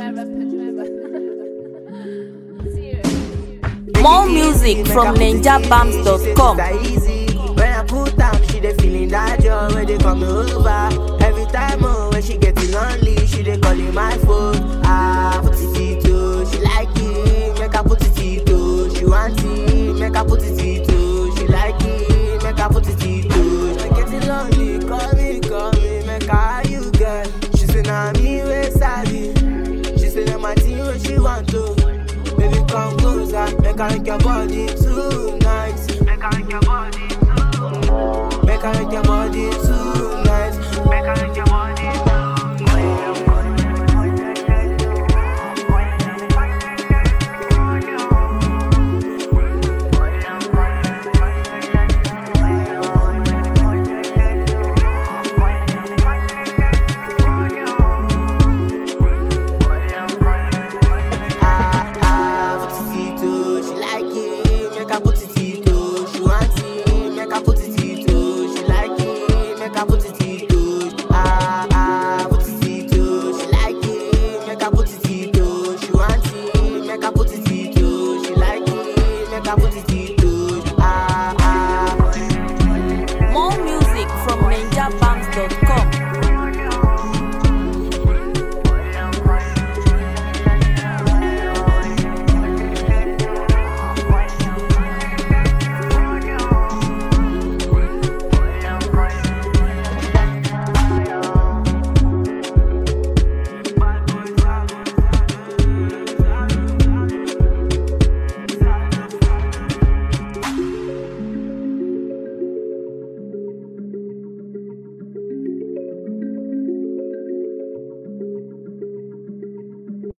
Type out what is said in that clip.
More music from ninjabams.com. easy. When I put up, she dey feeling that joy when they come over. Every time oh, when she getting lonely, she dey calling my phone. Ah, put it it oh, she like it, make her put it it oh. She want it, make her put it it oh. She like it, make her put it it oh. She getting lonely, call me, call me, make her how you get. She say nah me wey sabi. She say na my thing when she want to. Baby come closer, make her make your body tonight. Make her make your body tonight. Make her make your body tonight. Make her make your body Ah, ah, put it it oh, she like it, make her put it it oh. She want it, make her put it it oh. She like it, make her put it it oh. Ah, ah, put it it oh, she like it, make her put it it oh. She want it, make her put it it oh. She like it, make her put it it oh. Ah, ah. More music from ninjabams.com.